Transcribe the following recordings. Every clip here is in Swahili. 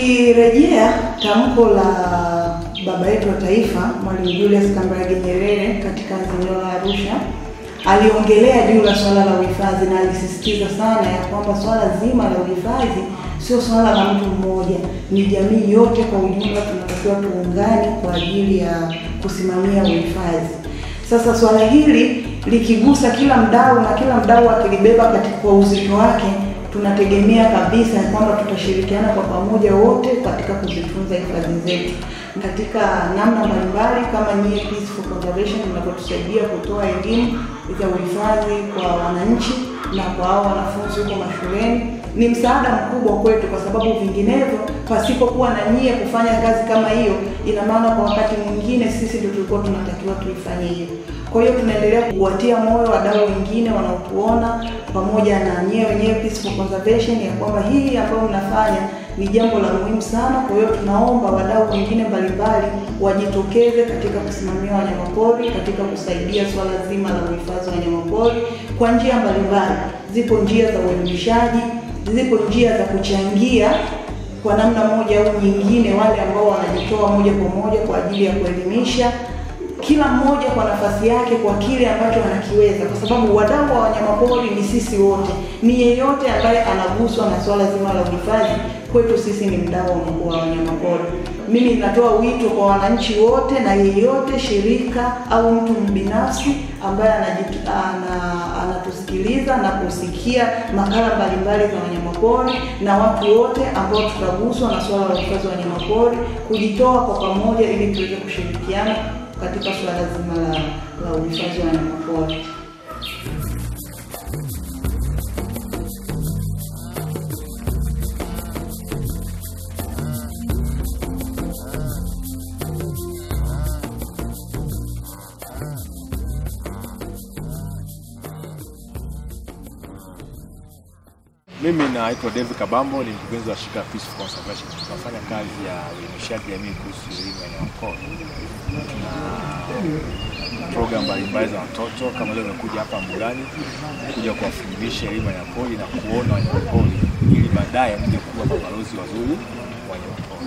Tukirejea tamko la baba yetu wa taifa Mwalimu Julius Kambarage Nyerere katika azimio la Arusha, aliongelea juu la swala la uhifadhi na alisisitiza sana ya kwamba swala zima la uhifadhi sio swala la mtu mmoja, ni jamii yote kwa ujumla tunatakiwa tuungane kwa ajili ya kusimamia uhifadhi. Sasa swala hili likigusa kila mdau na kila mdau akilibeba katika kwa uzito wake, tunategemea kabisa ya kwamba tutashirikiana kwa pamoja wote katika kuzitunza hifadhi zetu katika namna mbalimbali, kama nyie Peace for Conservation mnavyotusaidia kutoa elimu ya uhifadhi kwa wananchi na kwa hao wanafunzi huko mashuleni ni msaada mkubwa kwetu, kwa sababu vinginevyo, pasipokuwa na nyie kufanya kazi kama hiyo, ina maana kwa wakati mwingine sisi ndio tulikuwa tunatakiwa tuifanye hiyo. Kwa hiyo tunaendelea kuwatia moyo wadau wengine wanaotuona pamoja na nyie wenyewe Peace for Conservation ya kwamba hii ambayo mnafanya ni jambo la muhimu sana. Kwa hiyo tunaomba wadau wengine mbalimbali wajitokeze katika kusimamia wanyamapori, katika kusaidia swala zima la uhifadhi wa wanyamapori kwa njia mbalimbali. Zipo njia za uelimishaji, zipo njia za kuchangia kwa namna moja au nyingine, wale ambao wanajitoa moja kwa moja kwa ajili ya kuelimisha kila mmoja kwa nafasi yake kwa kile ambacho anakiweza, kwa sababu wadau wa wanyamapori ni sisi wote. Ni yeyote ambaye anaguswa na swala zima la uhifadhi, kwetu sisi ni mdau wa wanyamapori. Mimi natoa wito kwa wananchi wote na yeyote, shirika au mtu binafsi ambaye anajitu, ana, anatusikiliza na kusikia makala mbalimbali za wanyamapori na watu wote ambao tutaguswa na swala la uhifadhi wa wanyamapori, kujitoa kwa pamoja ili tuweze kushirikiana katika suala zima la, la uhifadhi wa wanyamapori. Mimi naitwa David Kabambo, ni mkurugenzi wa shirika Peace for Conservation. Tunafanya kazi ya uelimishaji jamii kuhusu elimu ya wanyamapori. Tuna program mbalimbali za watoto, kama leo nimekuja hapa Mbugani kuja kuwafundisha elimu ya wanyamapori na kuona wanyamapori ili baadaye mje kuwa mabalozi wazuri wa wanyamapori.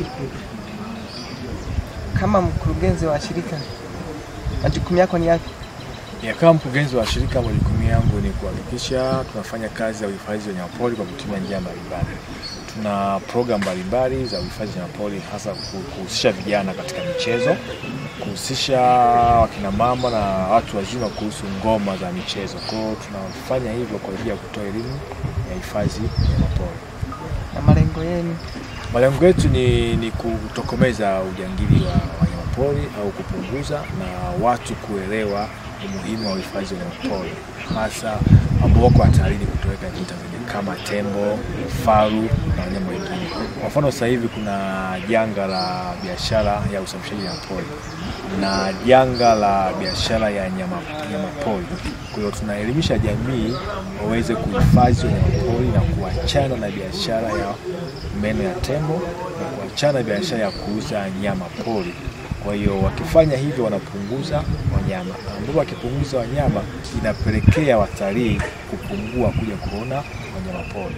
Kama mkurugenzi wa shirika, majukumu yako ni yapi? Ya, kama mkurugenzi wa shirika, majukumu yangu ni kuhakikisha tunafanya kazi ya uhifadhi wa wanyamapori kwa kutumia njia mbalimbali. Tuna program mbalimbali za uhifadhi wa wanyamapori, hasa kuhusisha vijana katika michezo, kuhusisha wakina mama na watu wazima kuhusu ngoma za michezo. Kwa hiyo tunafanya hivyo kwa ajili ya kutoa elimu ya hifadhi ya wanyamapori. Na malengo yenu? Malengo yetu ni, ni kutokomeza ujangili wa wanyamapori au kupunguza na watu kuelewa umuhimu wa uhifadhi wa wanyamapori hasa ambao wako hatarini kutoweka nchini Tanzania kama tembo, faru na wanyama wengine. Kwa mfano, sasa hivi kuna janga la biashara ya usafirishaji wanyamapori na janga la biashara ya nyama, nyama pori. Kwa hiyo tunaelimisha jamii waweze kuhifadhi wanyamapori na kuachana na biashara ya meno ya tembo na kuachana na biashara ya kuuza nyama pori. Kwa hiyo wakifanya hivyo wanapunguza wanyama, ambapo wakipunguza wanyama inapelekea watalii kupungua kuja kuona wanyama pori.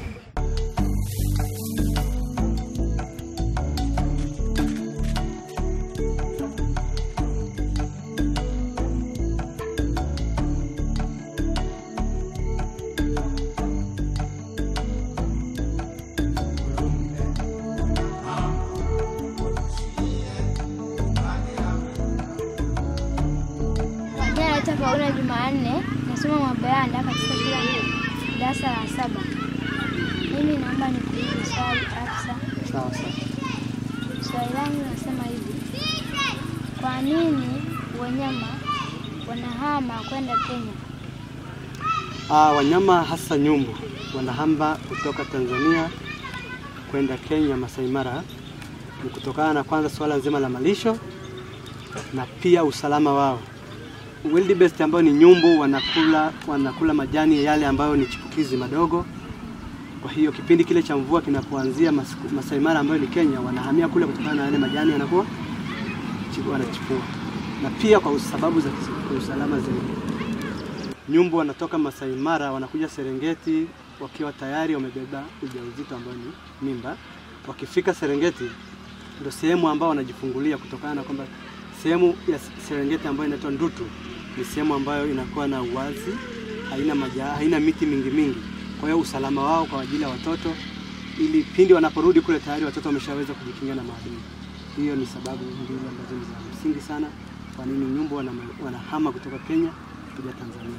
Majina naitwa Paula Jumanne, nasoma Mabayanda katika shule hii darasa la saba. Mimi naomba nikuulize swali afisa. Sawa sawa. Swali langu nasema hivi, kwa nini wanyama wanahama kwenda Kenya? Ah, wanyama hasa nyumbu wanahamba kutoka Tanzania kwenda Kenya Masai Mara ni kutokana na kwanza suala nzima la malisho na pia usalama wao. Wildebeest ambao ni nyumbu wanakula, wanakula majani yale ambayo ni chipukizi madogo. Kwa hiyo kipindi kile cha mvua kinapoanzia Mas- Masai Mara ambayo ni Kenya, wanahamia kule kutokana na yale majani yanakuwa chipu- wanachipua, na pia kwa sababu za kis- usalama zaidi. Nyumbu wanatoka Masai Mara wanakuja Serengeti wakiwa tayari wamebeba ujauzito ambao ni mimba, wakifika Serengeti ndio sehemu ambao wanajifungulia kutokana na kwamba sehemu ya Serengeti ambayo inaitwa Ndutu ni sehemu ambayo inakuwa na uwazi, haina maja, haina miti mingi mingi. Kwa hiyo usalama wao kwa ajili ya watoto, ili pindi wanaporudi kule tayari watoto wameshaweza kujikinga na maadui. Hiyo ni sababu mbili ambazo ni za msingi sana kwa nini nyumbu wana, wanahama kutoka Kenya kuja Tanzania.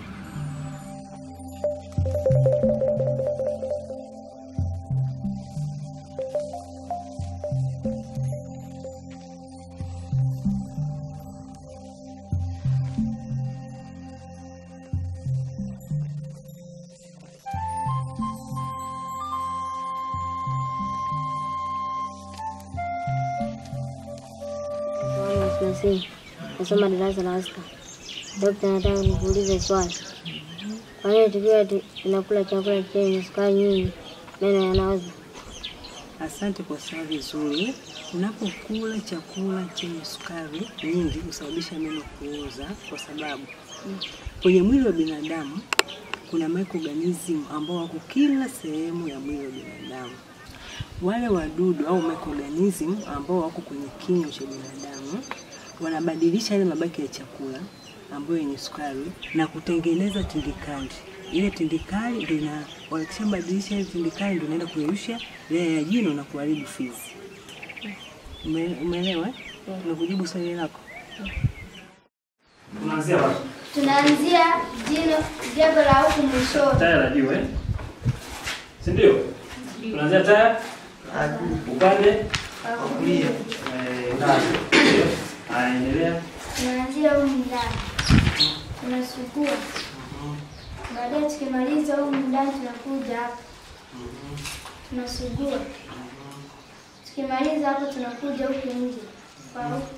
Nasi nasoma darasa la sita. Dokta, nataka nikuulize swali. Kwa nini tukiwa tu- tunakula chakula chenye sukari nyingi meno yanaoza? Asante kwa swali zuri. Unapokula chakula chenye sukari nyingi husababisha meno kuoza, kwa sababu kwenye mwili wa binadamu kuna microorganism ambao wako kila sehemu ya mwili wa binadamu. Wale wadudu au microorganism ambao wako kwenye kinywa cha binadamu wanabadilisha yale mabaki ya chakula ambayo yenye sukari na kutengeneza tindikali. Ile tindikali ndio ina wakishabadilisha ile tindikali ndio inaenda kuyeyusha ile ya jino na kuharibu fizi. Ume- Umeelewa? Nakujibu swali lako. Tunaanzia wapi? Tunaanzia jino jego la huku mwishoni. Taya la juu eh? Si ndio? Tunaanzia taya upande Wa kulia. eh, ndani. Ndio. Haya, endelea. Tunaanzia humu ndani, tunasugua. Baadaye tukimaliza humu ndani, tunakuja hapa, tunasugua. Tukimaliza hapo, tunakuja huku nje kwa huku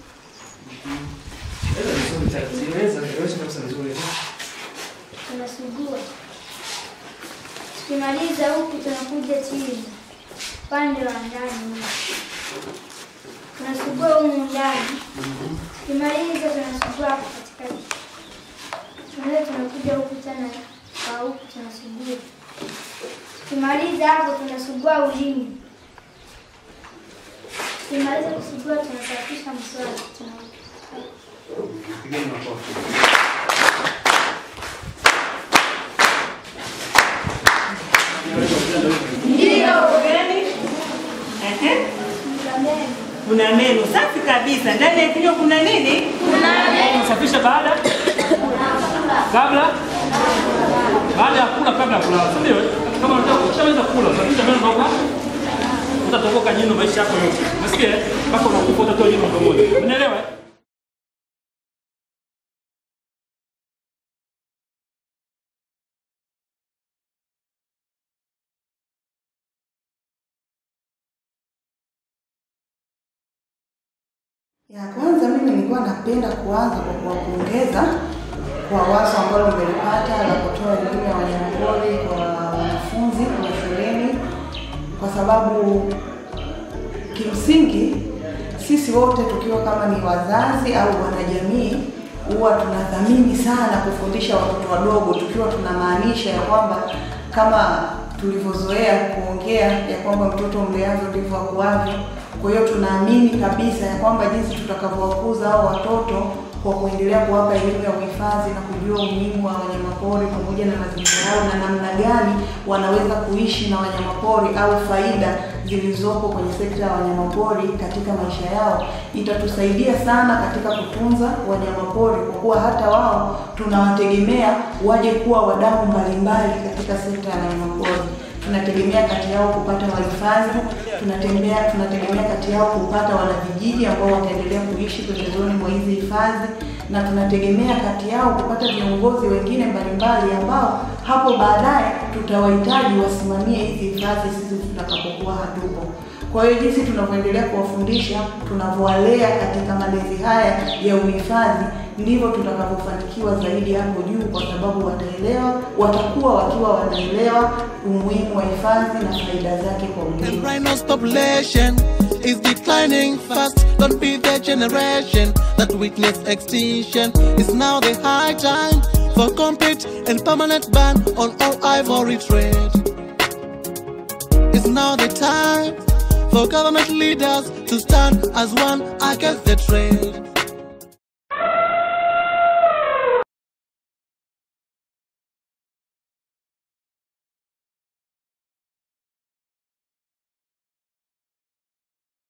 tunasugua. Tukimaliza huku tunakuja chini upande wa ndani huku. tunasugua humu ndani. Tukimaliza tunasugua hapo katikati. Tunaweza tunakuja huku tena kwa huku tunasugua. Tukimaliza hapo tunasugua ulimi. Tukimaliza kusugua tunasafisha mswaki. Tuna- Pigeni makofi. Ehe. tunamenya. Kuna meno safi kabisa. Ndani ya kinywa kuna nini? Safisha baada kabla baada ya kula kabla ya kulala, si ndio? Kama unataka ukishamaliza kula, safisha meno ndogo. Utatoboka jino maisha yako yote. Unasikia? eh? Mpaka unakufa utatoa jino pamoja. Unaelewa? eh? Ya kwanza mimi nilikuwa napenda kuanza kwa kuwapongeza kwa wazo ambalo mmelipata la kutoa elimu ya wanyamapori kwa wanafunzi wa shuleni, kwa sababu kimsingi sisi wote tukiwa kama ni wazazi au wanajamii huwa tunathamini sana kufundisha watoto wadogo, tukiwa tunamaanisha ya kwamba kama tulivyozoea kuongea ya kwamba mtoto mleavyo ndivyo akuavyo. Kwa hiyo tunaamini kabisa ya kwamba jinsi tutakavyowakuza hao watoto kwa kuendelea kuwapa elimu ya uhifadhi na kujua umuhimu wa wanyamapori pamoja na mazingira yao na namna gani wanaweza kuishi na wanyamapori au faida zilizopo kwenye sekta ya wanyamapori katika maisha yao, itatusaidia sana katika kutunza wanyamapori, kwa kuwa hata wao tunawategemea waje kuwa wadau mbalimbali katika sekta ya wanyamapori. Tunategemea kati yao kupata wahifadhi, tunatembea tunategemea kati yao kupata wanavijiji ambao wataendelea kuishi pembezoni mwa hizi hifadhi, na tunategemea kati yao kupata viongozi wengine mbalimbali ambao hapo baadaye tutawahitaji wasimamie hizi hifadhi sisi tutakapokuwa hatupo. Kwa hiyo jinsi tunavyoendelea kuwafundisha, tunavyowalea katika malezi haya ya uhifadhi, ndivyo tutakavyofanikiwa zaidi hapo juu, kwa sababu wataelewa, watakuwa wakiwa wanaelewa umuhimu wa hifadhi na faida zake kwa The ujumla. rhino's population is declining fast. Don't be the generation that witnessed extinction. It's now the high time for complete and permanent ban on all ivory trade. It's now the time for government leaders to stand as one against the trade.